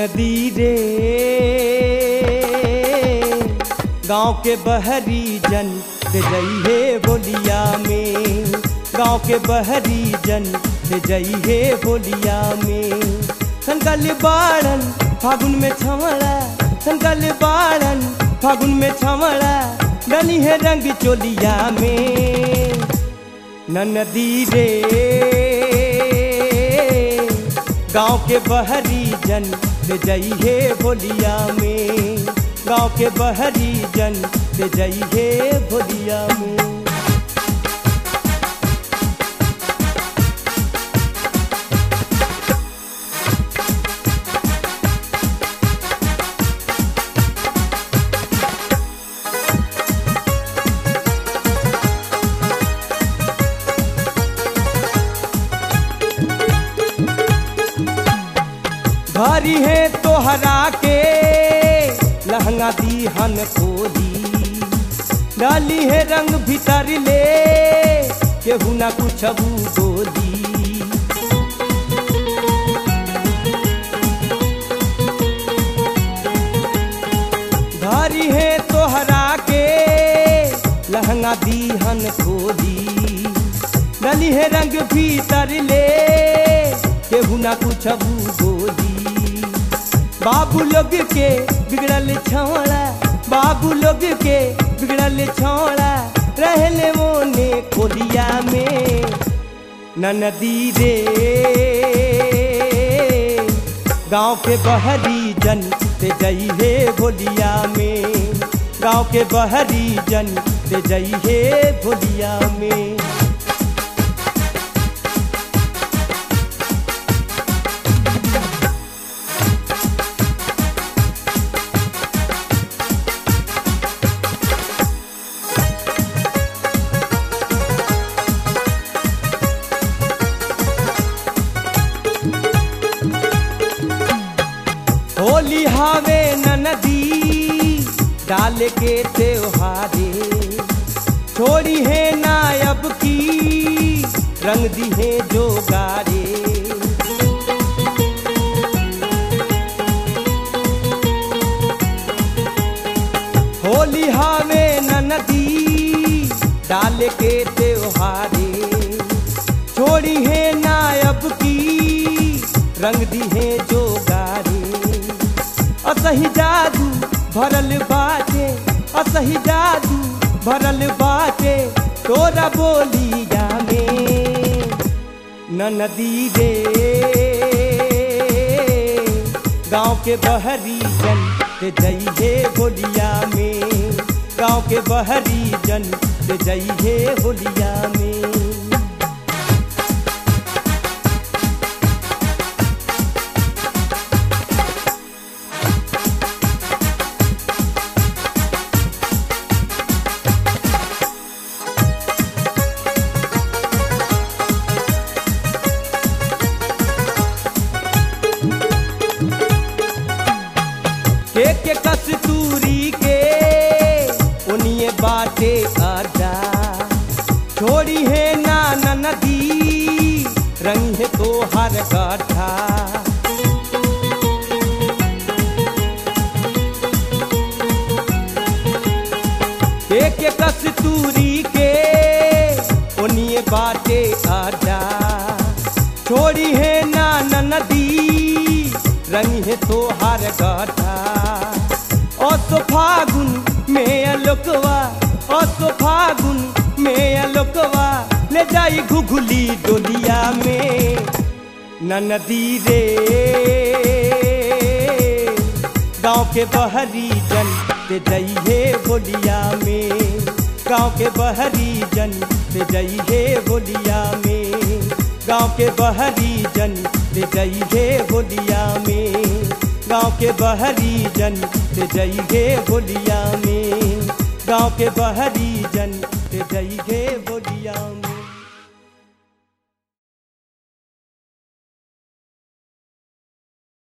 नदी रे गांव के बहरी जन से जइहे बोलिया में गांव के बहरी जन से जइहे बोलिया में संकल बाड़न फागुन में छमड़ा संकल बाड़न फागुन में छमड़ा डली है रंग चोलिया में न नदी रे गांव के बहरी जन से जइहे बोलिया में गांव के बहरी जन से जइहे बोलिया में भारी है तोहरा के लहंगा दीहन खोली डाली है रंग भीतर ले केहू ना कुछ बोली भारी है तोहरा के लहंगा दीहन खोली डाली है रंग भीतर ले केहू ना कुछ बोली बाबू लोग के बिगड़ल छौड़ा बाबू लोग के बिगड़ल छौड़ा रहले मोने खोलिया में न नदी रे गांव के बहरी जन से जइहे भोलिया में गांव के बहरी जन से जइहे भोलिया में होली हावे न नदी डाल के त्योहारे छोड़ी है नायब की रंग दी है जो गारे होली हावे न नदी डाल के त्योहारे छोड़ी है नायब की रंग दी है जो गारे असही जादू भरल बाटे असही जादू भरल बाटे तोरा बोलिया में न नदी रे गांव के बहरी जन से जइहे होलिया में गांव के बहरी जन से जइहे होलिया में के के कस्तूरी के उनिए बाटे आजा छोड़ी है ना नदी रंग है तो हर गाठा के के कस्तूरी के उनिए बाटे आजा छोड़ी है ना नदी रंग है तो हर गाठा ओ तो फागुन में अलोकवा ओ तो फागुन में अलोकवा ले जाई घुघुली डोलिया में न नदी रे गांव के बहरी जन से जइहे बोलिया में गांव के बहरी जन से जइहे बोलिया में गांव के बहरी जन से जइहे बोलिया में गांव के बहरी जन से जइहे बोलिया में गांव के बहरी जन से जइहे बोलिया में